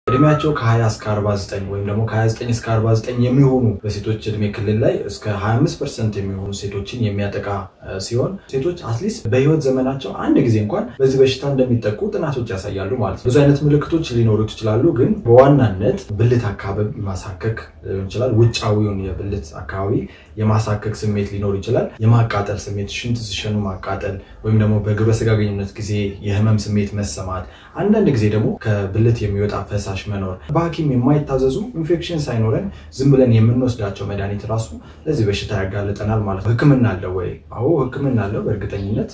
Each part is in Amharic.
እድሜያቸው ከ20 እስከ 49 ወይም ደግሞ ከ29 እስከ 49 የሚሆኑ በሴቶች እድሜ ክልል ላይ እስከ 25 ፐርሰንት የሚሆኑ ሴቶችን የሚያጠቃ ሲሆን ሴቶች አትሊስት በህይወት ዘመናቸው አንድ ጊዜ እንኳን በዚህ በሽታ እንደሚጠቁ ጥናቶች ያሳያሉ ማለት ነው። ብዙ አይነት ምልክቶች ሊኖሩት ይችላሉ፣ ግን በዋናነት ብልት አካባቢ ማሳከክ ሊሆን ይችላል። ውጫዊውን የብልት አካባቢ የማሳከክ ስሜት ሊኖር ይችላል። የማቃጠል ስሜት፣ ሽንት ሲሸኑ ማቃጠል ወይም ደግሞ በግብረ ስጋ ግንኙነት ጊዜ የህመም ስሜት መሰማት፣ አንዳንድ ጊዜ ደግሞ ከብልት የሚወጣ ፈሳሽ መኖር፣ በሐኪም የማይታዘዙ ኢንፌክሽን ሳይኖረን ዝም ብለን የምንወስዳቸው መድኃኒት ራሱ ለዚህ በሽታ ያጋልጠናል ማለት ነው። ህክምና አለው ወይ? አዎ ህክምና አለው በእርግጠኝነት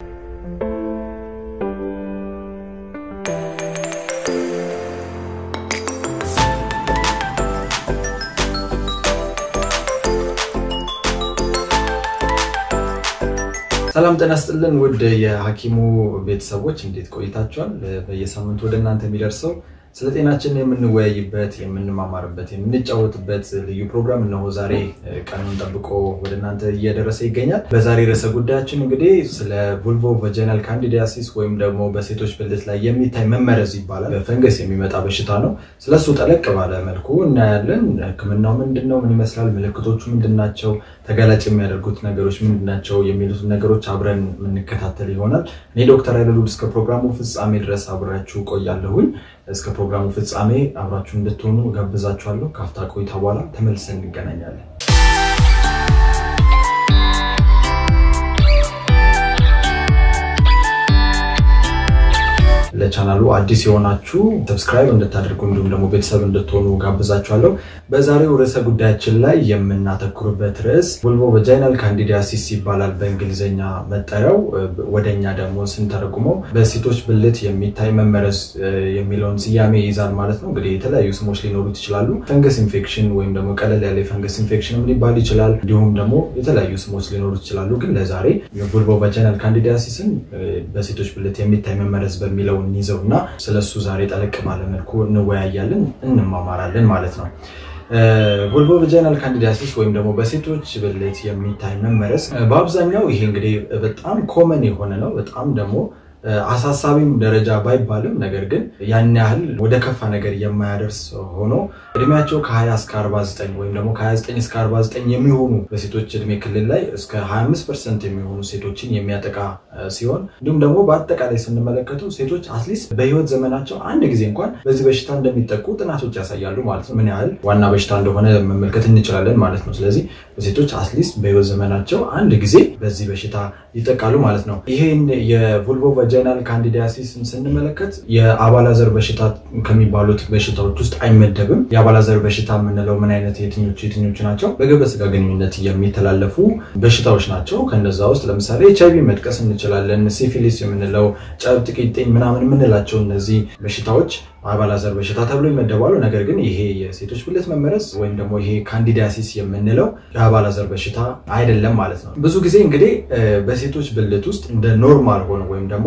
ሰላም ጤና ይስጥልን ውድ የሐኪሙ ቤተሰቦች እንዴት ቆይታችኋል? በየሳምንቱ ወደ እናንተ የሚደርሰው ስለ ጤናችን የምንወያይበት፣ የምንማማርበት፣ የምንጫወትበት ልዩ ፕሮግራም እነሆ ዛሬ ቀኑን ጠብቆ ወደ እናንተ እየደረሰ ይገኛል። በዛሬ ርዕሰ ጉዳያችን እንግዲህ ስለ ቡልቮ ቫጃይናል ካንዲዲያሲስ ወይም ደግሞ በሴቶች ብልት ላይ የሚታይ መመረዝ ይባላል። በፈንገስ የሚመጣ በሽታ ነው። ስለሱ ጠለቅ ባለ መልኩ እናያለን። ህክምናው ምንድን ነው? ምን ይመስላል? ምልክቶቹ ምንድን ናቸው? ተጋላጭ የሚያደርጉት ነገሮች ምንድን ናቸው? የሚሉትን ነገሮች አብረን የምንከታተል ይሆናል። እኔ ዶክተር ኃይለሉል እስከ ፕሮግራሙ ፍጻሜ ድረስ አብሬያችሁ ቆያለሁኝ። እስከ ፕሮግራሙ ፍጻሜ አብራችሁ እንድትሆኑ ጋብዛችኋለሁ። ካፍታ ቆይታ በኋላ ተመልሰን እንገናኛለን። ለቻናሉ አዲስ የሆናችሁ ሰብስክራይብ እንድታደርጉ እንዲሁም ደግሞ ቤተሰብ እንድትሆኑ ጋብዛችኋለሁ። በዛሬው ርዕሰ ጉዳያችን ላይ የምናተኩርበት ርዕስ ቡልቮ ቫጃይናል ካንዲዲያሲስ ይባላል በእንግሊዝኛ መጠሪያው። ወደኛ ደግሞ ስንተረጉመው በሴቶች ብልት የሚታይ መመረዝ የሚለውን ስያሜ ይይዛል ማለት ነው። እንግዲህ የተለያዩ ስሞች ሊኖሩት ይችላሉ። ፈንገስ ኢንፌክሽን ወይም ደግሞ ቀለል ያለ የፈንገስ ኢንፌክሽን ሊባል ይችላል። እንዲሁም ደግሞ የተለያዩ ስሞች ሊኖሩት ይችላሉ። ግን ለዛሬ ቡልቮ ቫጃይናል ካንዲዲያሲስን በሴቶች ብልት የሚታይ መመረዝ በሚለው እንይዘው እና ስለሱ ዛሬ ጠለቅ ባለ መልኩ እንወያያለን፣ እንማማራለን ማለት ነው። ቡልቮ ቫጃይናል ካንዲዲያሲስ ወይም ደግሞ በሴቶች ብልት የሚታይ መመረዝ በአብዛኛው ይሄ እንግዲህ በጣም ኮመን የሆነ ነው። በጣም ደግሞ አሳሳቢም ደረጃ ባይባልም ነገር ግን ያን ያህል ወደ ከፋ ነገር የማያደርስ ሆኖ እድሜያቸው ከ20 እስከ 49 ወይም ደግሞ ከ29 እስከ 49 የሚሆኑ በሴቶች እድሜ ክልል ላይ እስከ 25 ፐርሰንት የሚሆኑ ሴቶችን የሚያጠቃ ሲሆን እንዲሁም ደግሞ በአጠቃላይ ስንመለከተው ሴቶች አትሊስት በህይወት ዘመናቸው አንድ ጊዜ እንኳን በዚህ በሽታ እንደሚጠቁ ጥናቶች ያሳያሉ ማለት ነው። ምን ያህል ዋና በሽታ እንደሆነ መመልከት እንችላለን ማለት ነው። ስለዚህ ሴቶች አትሊስት በህይወት ዘመናቸው አንድ ጊዜ በዚህ በሽታ ይጠቃሉ ማለት ነው። ይሄን የቡልቮ ቫጃይናል ካንዲዲያሲስን ስንመለከት የአባላዘር በሽታ ከሚባሉት በሽታዎች ውስጥ አይመደብም። የአባላዘር በሽታ የምንለው ምን አይነት የትኞቹ የትኞቹ ናቸው? በግብረ ስጋ ግንኙነት የሚተላለፉ በሽታዎች ናቸው። ከነዛ ውስጥ ለምሳሌ ኤች አይቪ መጥቀስ እንችላለን። ሲፊሊስ የምንለው ጨብጥ፣ ቂጥኝ ምናምን የምንላቸው እነዚህ በሽታዎች አባላዘር በሽታ ተብሎ ይመደባሉ። ነገር ግን ይሄ የሴቶች ብልት መመረዝ ወይም ደግሞ ይሄ ካንዲዲያሲስ የምንለው የአባላዘር በሽታ አይደለም ማለት ነው። ብዙ ጊዜ እንግዲህ በሴቶች ብልት ውስጥ እንደ ኖርማል ሆነ ወይም ደግሞ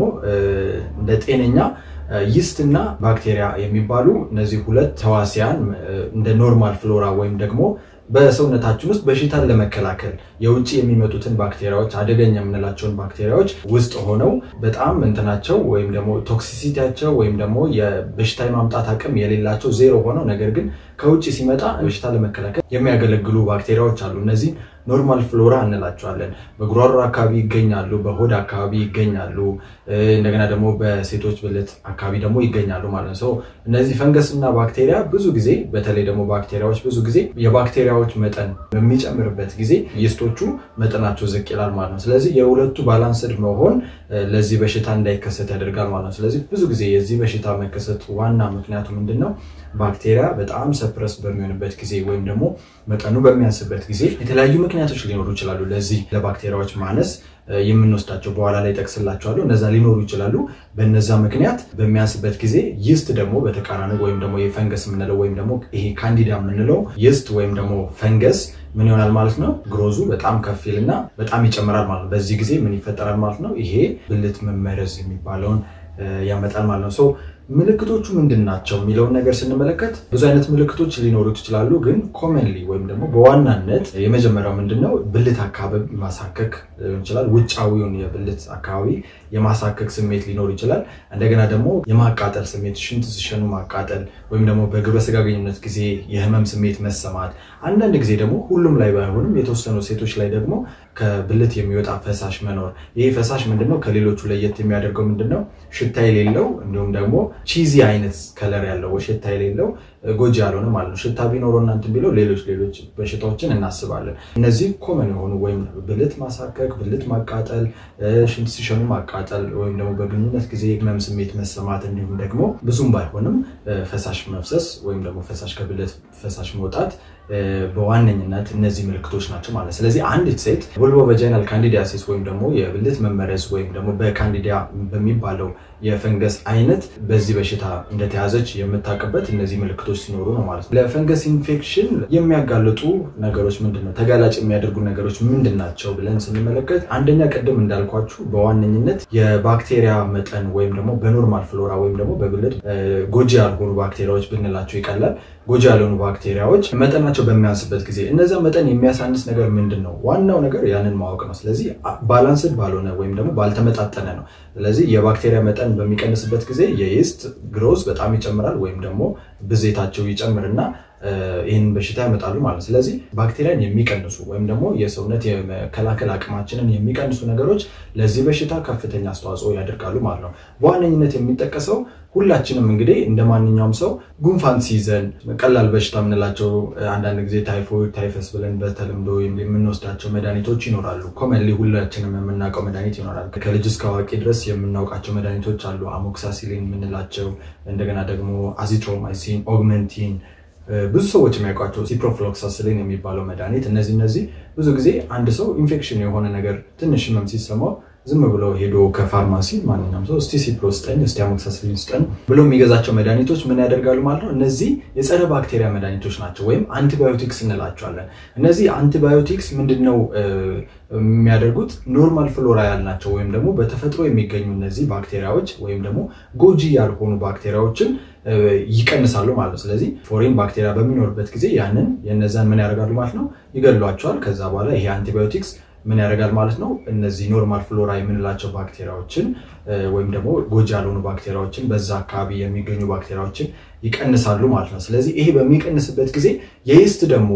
እንደ ጤነኛ ይስት እና ባክቴሪያ የሚባሉ እነዚህ ሁለት ተዋሲያን እንደ ኖርማል ፍሎራ ወይም ደግሞ በሰውነታችን ውስጥ በሽታን ለመከላከል የውጭ የሚመጡትን ባክቴሪያዎች አደገኛ የምንላቸውን ባክቴሪያዎች ውስጥ ሆነው በጣም እንትናቸው ወይም ደግሞ ቶክሲሲቲያቸው ወይም ደግሞ የበሽታ የማምጣት አቅም የሌላቸው ዜሮ ሆነው ነገር ግን ከውጭ ሲመጣ በሽታ ለመከላከል የሚያገለግሉ ባክቴሪያዎች አሉ። እነዚህ ኖርማል ፍሎራ እንላቸዋለን። በጉሮሮ አካባቢ ይገኛሉ፣ በሆድ አካባቢ ይገኛሉ፣ እንደገና ደግሞ በሴቶች ብልት አካባቢ ደግሞ ይገኛሉ ማለት ነው። እነዚህ ፈንገስ እና ባክቴሪያ ብዙ ጊዜ በተለይ ደግሞ ባክቴሪያዎች ብዙ ጊዜ የባክቴሪያዎች መጠን በሚጨምርበት ጊዜ ይስቶቹ መጠናቸው ዝቅ ይላል ማለት ነው። ስለዚህ የሁለቱ ባላንስድ መሆን ለዚህ በሽታ እንዳይከሰት ያደርጋል ማለት ነው። ስለዚህ ብዙ ጊዜ የዚህ በሽታ መከሰት ዋና ምክንያቱ ምንድን ነው? ባክቴሪያ በጣም ሰፕረስ በሚሆንበት ጊዜ ወይም ደግሞ መጠኑ በሚያንስበት ጊዜ የተለያዩ ምክንያቶች ሊኖሩ ይችላሉ። ለዚህ ለባክቴሪያዎች ማነስ የምንወስዳቸው በኋላ ላይ ጠቅስላቸዋለሁ። እነዛ ሊኖሩ ይችላሉ። በነዛ ምክንያት በሚያንስበት ጊዜ ይስት ደግሞ በተቃራኒ ወይም ደግሞ የፈንገስ የምንለው ወይም ደግሞ ይሄ ካንዲዳ የምንለው ይስት ወይም ደግሞ ፈንገስ ምን ይሆናል ማለት ነው? ግሮዙ በጣም ከፍ ይልና በጣም ይጨምራል ማለት ነው። በዚህ ጊዜ ምን ይፈጠራል ማለት ነው? ይሄ ብልት መመረዝ የሚባለውን ያመጣል ማለት ነው። ምልክቶቹ ምንድን ናቸው የሚለውን ነገር ስንመለከት ብዙ አይነት ምልክቶች ሊኖሩት ይችላሉ። ግን ኮመንሊ ወይም ደግሞ በዋናነት የመጀመሪያው ምንድን ነው ብልት አካባቢ ማሳከክ ሊሆን ይችላል። ውጫዊውን የብልት አካባቢ የማሳከክ ስሜት ሊኖር ይችላል። እንደገና ደግሞ የማቃጠል ስሜት፣ ሽንት ሲሸኑ ማቃጠል ወይም ደግሞ በግብረ ስጋ ግንኙነት ጊዜ የህመም ስሜት መሰማት፣ አንዳንድ ጊዜ ደግሞ ሁሉም ላይ ባይሆንም የተወሰኑ ሴቶች ላይ ደግሞ ከብልት የሚወጣ ፈሳሽ መኖር። ይህ ፈሳሽ ምንድነው ከሌሎቹ ለየት የሚያደርገው ምንድነው? ሽታ የሌለው እንዲሁም ደግሞ ቺዚ አይነት ከለር ያለው ሽታ የሌለው ጎጂ ያልሆነ ማለት ነው። ሽታ ቢኖረው እናንትን ቢለው ሌሎች ሌሎች በሽታዎችን እናስባለን። እነዚህ ኮመን የሆኑ ወይም ብልት ማሳከክ፣ ብልት ማቃጠል፣ ሽንት ሲሸኑ ማቃጠል ወይም ደግሞ በግንኙነት ጊዜ ህመም ስሜት መሰማት እንዲሁም ደግሞ ብዙም ባይሆንም ፈሳሽ መፍሰስ ወይም ደግሞ ፈሳሽ ከብልት ፈሳሽ መውጣት በዋነኝነት እነዚህ ምልክቶች ናቸው ማለት። ስለዚህ አንዲት ሴት ቮልቮ ቫጃይናል ካንዲዲያሲስ ወይም ደግሞ የብልት መመረዝ ወይም ደግሞ በካንዲዲያ በሚባለው የፈንገስ አይነት በዚህ በሽታ እንደተያዘች የምታውቅበት እነዚህ ምልክቶች ሲኖሩ ነው ማለት ነው። ለፈንገስ ኢንፌክሽን የሚያጋልጡ ነገሮች ምንድን ነው? ተጋላጭ የሚያደርጉ ነገሮች ምንድን ናቸው ብለን ስንመለከት አንደኛ ቅድም እንዳልኳችሁ በዋነኝነት የባክቴሪያ መጠን ወይም ደግሞ በኖርማል ፍሎራ ወይም ደግሞ በብልት ጎጂ ያልሆኑ ባክቴሪያዎች ብንላቸው ይቀላል። ጎጂ ያልሆኑ ባክቴሪያዎች መጠናቸው በሚያንስበት ጊዜ እነዛ መጠን የሚያሳንስ ነገር ምንድን ነው? ዋናው ነገር ያንን ማወቅ ነው። ስለዚህ ባላንስድ ባልሆነ ወይም ደግሞ ባልተመጣጠነ ነው። ስለዚህ የባክቴሪያ መጠን በሚቀንስበት ጊዜ የኢስት ግሮዝ በጣም ይጨምራል ወይም ደግሞ ብዜታቸው ይጨምርና ይህን በሽታ ያመጣሉ ማለት ነው። ስለዚህ ባክቴሪያን የሚቀንሱ ወይም ደግሞ የሰውነት የመከላከል አቅማችንን የሚቀንሱ ነገሮች ለዚህ በሽታ ከፍተኛ አስተዋጽኦ ያደርጋሉ ማለት ነው። በዋነኝነት የሚጠቀሰው ሁላችንም እንግዲህ እንደ ማንኛውም ሰው ጉንፋን ሲይዘን ቀላል በሽታ የምንላቸው አንዳንድ ጊዜ ታይፎይድ፣ ታይፈስ ብለን በተለምዶ የምንወስዳቸው መድኃኒቶች ይኖራሉ። ኮመንሊ ሁላችንም የምናውቀው መድኃኒት ይኖራል። ከልጅ እስከ አዋቂ ድረስ የምናውቃቸው መድኃኒቶች አሉ። አሞክሳሲሊን የምንላቸው እንደገና ደግሞ አዚትሮማይሲን፣ ኦግመንቲን ብዙ ሰዎች የሚያውቋቸው ሲፕሮፍሎክሳሲሊን የሚባለው መድኃኒት እነዚህ እነዚህ ብዙ ጊዜ አንድ ሰው ኢንፌክሽን የሆነ ነገር ትንሽ ህመም ሲሰማው ዝም ብሎ ሄዶ ከፋርማሲ ማንኛውም ሰው እስቲ ሲፕሮ ስጠኝ እስቲ አሞክሳሲሊን ስጠኝ ብሎ የሚገዛቸው መድኃኒቶች ምን ያደርጋሉ ማለት ነው። እነዚህ የጸረ ባክቴሪያ መድኃኒቶች ናቸው ወይም አንቲባዮቲክስ እንላቸዋለን። እነዚህ አንቲባዮቲክስ ምንድን ነው የሚያደርጉት? ኖርማል ፍሎራ ያልናቸው ወይም ደግሞ በተፈጥሮ የሚገኙ እነዚህ ባክቴሪያዎች ወይም ደግሞ ጎጂ ያልሆኑ ባክቴሪያዎችን ይቀንሳሉ ማለት ነው። ስለዚህ ፎሬን ባክቴሪያ በሚኖርበት ጊዜ ያንን የነዛን ምን ያደርጋሉ ማለት ነው ይገድሏቸዋል። ከዛ በኋላ ይሄ አንቲባዮቲክስ ምን ያደርጋል ማለት ነው እነዚህ ኖርማል ፍሎራ የምንላቸው ባክቴሪያዎችን ወይም ደግሞ ጎጂ ያልሆኑ ባክቴሪያዎችን በዛ አካባቢ የሚገኙ ባክቴሪያዎችን ይቀንሳሉ ማለት ነው። ስለዚህ ይሄ በሚቀንስበት ጊዜ የኢስት ደግሞ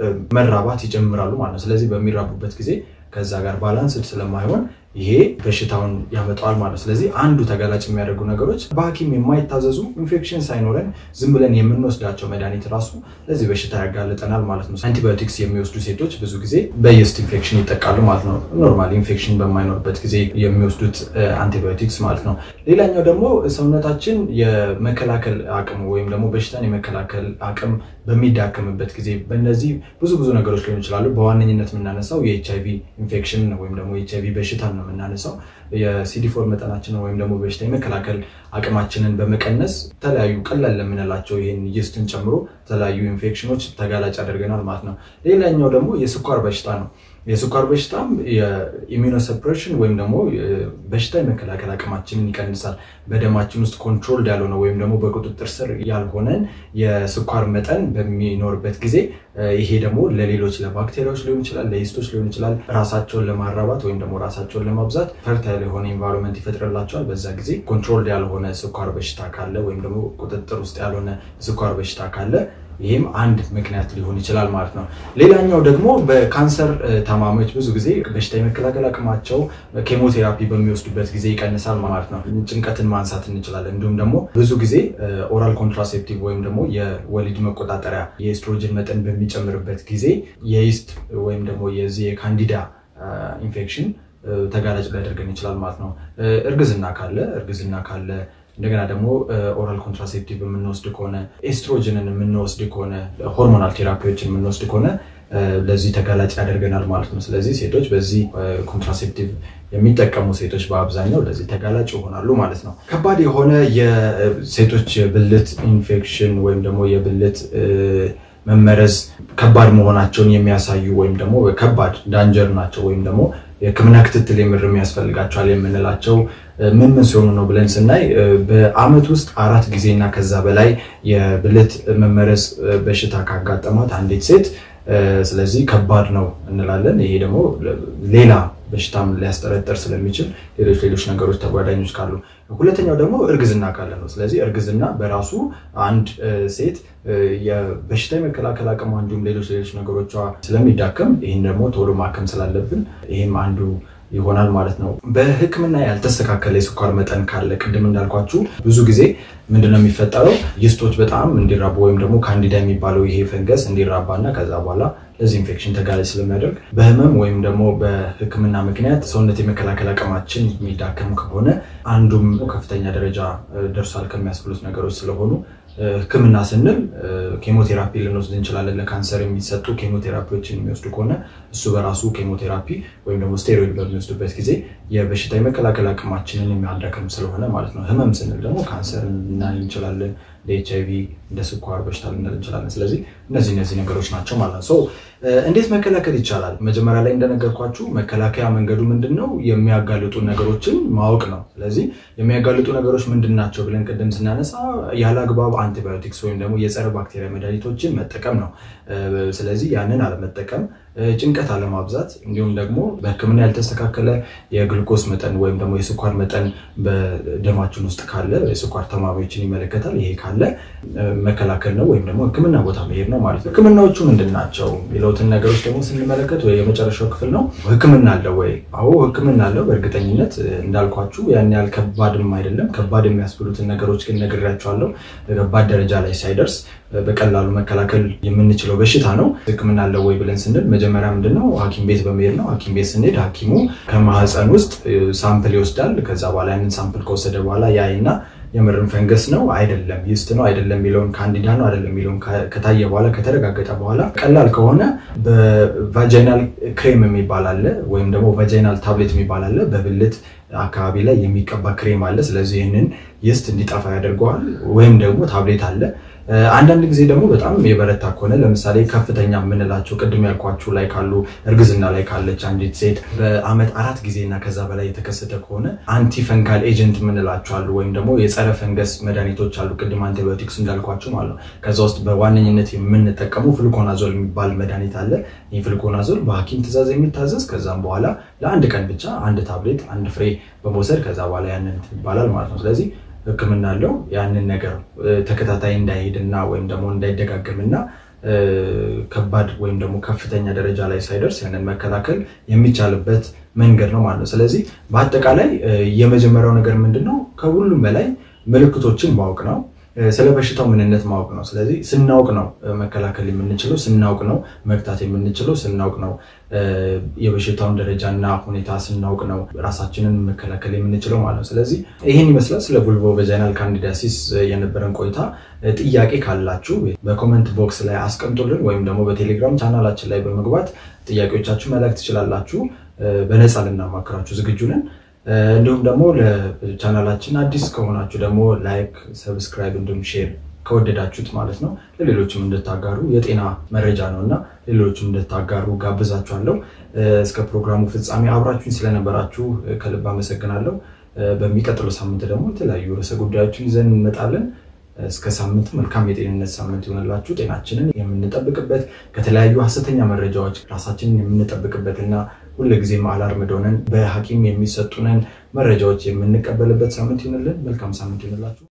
መራባት ይጀምራሉ ማለት ነው። ስለዚህ በሚራቡበት ጊዜ ከዛ ጋር ባላንስድ ስለማይሆን ይሄ በሽታውን ያመጣዋል ማለት ነው። ስለዚህ አንዱ ተጋላጭ የሚያደርጉ ነገሮች በሐኪም የማይታዘዙ ኢንፌክሽን ሳይኖረን ዝም ብለን የምንወስዳቸው መድኃኒት ራሱ ለዚህ በሽታ ያጋልጠናል ማለት ነው። አንቲባዮቲክስ የሚወስዱ ሴቶች ብዙ ጊዜ በየስት ኢንፌክሽን ይጠቃሉ ማለት ነው። ኖርማል ኢንፌክሽን በማይኖርበት ጊዜ የሚወስዱት አንቲባዮቲክስ ማለት ነው። ሌላኛው ደግሞ ሰውነታችን የመከላከል አቅሙ ወይም ደግሞ በሽታን የመከላከል አቅም በሚዳከምበት ጊዜ በእነዚህ ብዙ ብዙ ነገሮች ሊሆኑ ይችላሉ። በዋነኝነት የምናነሳው የኤች አይቪ ኢንፌክሽን ወይም ደግሞ የኤች አይቪ በሽታ ነው የምናነሳው። የሲዲፎር መጠናችንን ወይም ደግሞ በሽታ የመከላከል አቅማችንን በመቀነስ የተለያዩ ቀላል ለምንላቸው ይህን ይስትን ጨምሮ የተለያዩ ኢንፌክሽኖች ተጋላጭ ያደርገናል ማለት ነው። ሌላኛው ደግሞ የስኳር በሽታ ነው። የስኳር በሽታም የኢሚኖሰፕሬሽን ወይም ደግሞ በሽታ የመከላከል አቅማችንን ይቀንሳል። በደማችን ውስጥ ኮንትሮልድ ያልሆነ ወይም ደግሞ በቁጥጥር ስር ያልሆነን የስኳር መጠን በሚኖርበት ጊዜ ይሄ ደግሞ ለሌሎች ለባክቴሪያዎች ሊሆን ይችላል፣ ለኢስቶች ሊሆን ይችላል ራሳቸውን ለማራባት ወይም ደግሞ ራሳቸውን ለማብዛት ፈርታይል የሆነ ኢንቫይሮንመንት ይፈጥርላቸዋል። በዛ ጊዜ ኮንትሮልድ ያልሆነ ስኳር በሽታ ካለ ወይም ደግሞ ቁጥጥር ውስጥ ያልሆነ ስኳር በሽታ ካለ ይህም አንድ ምክንያት ሊሆን ይችላል ማለት ነው። ሌላኛው ደግሞ በካንሰር ታማሚዎች ብዙ ጊዜ በሽታ የመከላከል አቅማቸው ኬሞቴራፒ በሚወስዱበት ጊዜ ይቀንሳል ማለት ነው። ጭንቀትን ማንሳት እንችላለን። እንዲሁም ደግሞ ብዙ ጊዜ ኦራል ኮንትራሴፕቲቭ ወይም ደግሞ የወሊድ መቆጣጠሪያ የኤስትሮጅን መጠን በሚጨምርበት ጊዜ የኢስት ወይም ደግሞ የዚህ የካንዲዳ ኢንፌክሽን ተጋላጭ ሊያደርገን ይችላል ማለት ነው። እርግዝና ካለ እርግዝና ካለ እንደገና ደግሞ ኦራል ኮንትራሴፕቲቭ የምንወስድ ከሆነ ኤስትሮጅንን የምንወስድ ከሆነ ሆርሞናል ቴራፒዎችን የምንወስድ ከሆነ ለዚህ ተጋላጭ ያደርገናል ማለት ነው። ስለዚህ ሴቶች በዚህ ኮንትራሴፕቲቭ የሚጠቀሙ ሴቶች በአብዛኛው ለዚህ ተጋላጭ ይሆናሉ ማለት ነው። ከባድ የሆነ የሴቶች የብልት ኢንፌክሽን ወይም ደግሞ የብልት መመረዝ ከባድ መሆናቸውን የሚያሳዩ ወይም ደግሞ ከባድ ዳንጀር ናቸው ወይም ደግሞ የሕክምና ክትትል የምር የሚያስፈልጋቸዋል የምንላቸው ምን ምን ሲሆኑ ነው ብለን ስናይ በአመት ውስጥ አራት ጊዜ እና ከዛ በላይ የብልት መመረዝ በሽታ ካጋጠማት አንዲት ሴት ስለዚህ ከባድ ነው እንላለን። ይሄ ደግሞ ሌላ በሽታም ሊያስጠረጠር ስለሚችል ሌሎች ሌሎች ነገሮች ተጓዳኞች ካሉ፣ ሁለተኛው ደግሞ እርግዝና ካለ ነው። ስለዚህ እርግዝና በራሱ አንድ ሴት የበሽታ የመከላከል አቅሟ እንዲሁም ሌሎች ሌሎች ነገሮቿ ስለሚዳከም ይህን ደግሞ ቶሎ ማከም ስላለብን ይህም አንዱ ይሆናል ማለት ነው። በሕክምና ያልተስተካከለ የስኳር መጠን ካለ ቅድም እንዳልኳችሁ ብዙ ጊዜ ምንድነው የሚፈጠረው ይስቶች በጣም እንዲራቡ ወይም ደግሞ ካንዲዳ የሚባለው ይሄ ፈንገስ እንዲራባ እና ከዛ በኋላ ለዚህ ኢንፌክሽን ተጋላጭ ስለሚያደርግ በህመም ወይም ደግሞ በሕክምና ምክንያት ሰውነት የመከላከል አቅማችን የሚዳከም ከሆነ አንዱም ከፍተኛ ደረጃ ደርሷል ከሚያስብሉት ነገሮች ስለሆኑ ህክምና ስንል ኬሞቴራፒ ልንወስድ እንችላለን። ለካንሰር የሚሰጡ ኬሞቴራፒዎችን የሚወስዱ ከሆነ እሱ በራሱ ኬሞቴራፒ ወይም ደግሞ ስቴሮይድ በሚወስዱበት ጊዜ የበሽታ የመከላከል አቅማችንን የሚያዳክም ስለሆነ ማለት ነው። ህመም ስንል ደግሞ ካንሰር ልናይ እንችላለን። እንደ ኤች አይቪ እንደ ስኳር በሽታ ልንል እንችላለን። ስለዚህ እነዚህ እነዚህ ነገሮች ናቸው ማለት ነው። እንዴት መከላከል ይቻላል? መጀመሪያ ላይ እንደነገርኳችሁ መከላከያ መንገዱ ምንድን ነው? የሚያጋልጡ ነገሮችን ማወቅ ነው። ስለዚህ የሚያጋልጡ ነገሮች ምንድን ናቸው ብለን ቅድም ስናነሳ ያለ አግባብ አንቲባዮቲክስ ወይም ደግሞ የጸረ ባክቴሪያ መድኃኒቶችን መጠቀም ነው። ስለዚህ ያንን አለመጠቀም፣ ጭንቀት አለማብዛት፣ እንዲሁም ደግሞ በህክምና ያልተስተካከለ የግሉኮስ መጠን ወይም ደግሞ የስኳር መጠን በደማችን ውስጥ ካለ የስኳር ተማሪዎችን ይመለከታል። ይሄ ካለ መከላከል ነው ወይም ደግሞ ህክምና ቦታ መሄድ ነው ማለት ነው። ህክምናዎቹ ምንድን ናቸው የሚለውትን ነገሮች ደግሞ ስንመለከት ወይ የመጨረሻው ክፍል ነው ህክምና አለው ወይ? አዎ ህክምና አለው። በእርግጠኝነት እንዳልኳችሁ ያን ያህል ከባድም አይደለም። ከባድ የሚያስብሉትን ነገሮች ግን ነግሬያቸዋለሁ። ከባድ ደረጃ ላይ ሳይደርስ በቀላሉ መከላከል የምንችለው በሽታ ነው። ህክምና አለው ወይ ብለን ስንል መጀመሪያ ምንድነው ሐኪም ቤት በመሄድ ነው። ሐኪም ቤት ስንሄድ ሐኪሙ ከማህፀን ውስጥ ሳምፕል ይወስዳል። ከዛ በኋላ ያንን ሳምፕል ከወሰደ በኋላ ያይና የምርም ፈንገስ ነው አይደለም፣ ይስት ነው አይደለም የሚለውን ካንዲዳ ነው አይደለም የሚለውን ከታየ በኋላ ከተረጋገጠ በኋላ ቀላል ከሆነ በቫጃይናል ክሬም የሚባል አለ፣ ወይም ደግሞ ቫጃይናል ታብሌት የሚባል አለ። በብልት አካባቢ ላይ የሚቀባ ክሬም አለ። ስለዚህ ይህንን ይስት እንዲጠፋ ያደርገዋል። ወይም ደግሞ ታብሌት አለ። አንዳንድ ጊዜ ደግሞ በጣም የበረታ ከሆነ ለምሳሌ ከፍተኛ የምንላቸው ቅድም ያልኳችሁ ላይ ካሉ እርግዝና ላይ ካለች አንዲት ሴት በአመት አራት ጊዜ እና ከዛ በላይ የተከሰተ ከሆነ አንቲ ፈንጋል ኤጀንት የምንላቸው አሉ፣ ወይም ደግሞ የጸረ ፈንገስ መድኃኒቶች አሉ። ቅድም አንቲባዮቲክስ እንዳልኳቸው ማለት ነው። ከዛ ውስጥ በዋነኝነት የምንጠቀሙ ፍልኮናዞል የሚባል መድኃኒት አለ። ይህ ፍልኮናዞል በሐኪም ትእዛዝ የሚታዘዝ ከዛም በኋላ ለአንድ ቀን ብቻ አንድ ታብሌት አንድ ፍሬ በመውሰድ ከዛ በኋላ ያንን ይባላል ማለት ነው። ስለዚህ ሕክምና አለው ያንን ነገር ተከታታይ እንዳይሄድና ወይም ደግሞ እንዳይደጋገምና ከባድ ወይም ደግሞ ከፍተኛ ደረጃ ላይ ሳይደርስ ያንን መከላከል የሚቻልበት መንገድ ነው ማለት ነው። ስለዚህ በአጠቃላይ የመጀመሪያው ነገር ምንድን ነው? ከሁሉም በላይ ምልክቶችን ማወቅ ነው። ስለ በሽታው ምንነት ማወቅ ነው። ስለዚህ ስናውቅ ነው መከላከል የምንችለው፣ ስናውቅ ነው መግታት የምንችለው፣ ስናውቅ ነው የበሽታውን ደረጃና ሁኔታ ስናውቅ ነው ራሳችንን መከላከል የምንችለው ማለት ነው። ስለዚህ ይህን ይመስላል ስለ ቡልቮ ቫጃይናል ካንዲዲያሲስ የነበረን ቆይታ። ጥያቄ ካላችሁ በኮመንት ቦክስ ላይ አስቀምጡልን፣ ወይም ደግሞ በቴሌግራም ቻናላችን ላይ በመግባት ጥያቄዎቻችሁ መላክ ትችላላችሁ። በነፃ ልናማክራችሁ ዝግጁ ነን። እንዲሁም ደግሞ ለቻናላችን አዲስ ከሆናችሁ ደግሞ ላይክ፣ ሰብስክራይብ እንዲሁም ሼር ከወደዳችሁት ማለት ነው ለሌሎችም እንድታጋሩ የጤና መረጃ ነው እና ሌሎችም እንድታጋሩ ጋብዛችኋለሁ። እስከ ፕሮግራሙ ፍጻሜ አብራችሁኝ ስለነበራችሁ ከልብ አመሰግናለሁ። በሚቀጥለው ሳምንት ደግሞ የተለያዩ ርዕሰ ጉዳዮችን ይዘን እንመጣለን። እስከ ሳምንት መልካም የጤንነት ሳምንት ይሆንላችሁ። ጤናችንን የምንጠብቅበት ከተለያዩ ሀሰተኛ መረጃዎች ራሳችንን የምንጠብቅበትና ሁልጊዜም አላርምድ ሆነን በሐኪም የሚሰጡንን መረጃዎች የምንቀበልበት ሳምንት ይሆንልን። መልካም ሳምንት ይሆንላችሁ።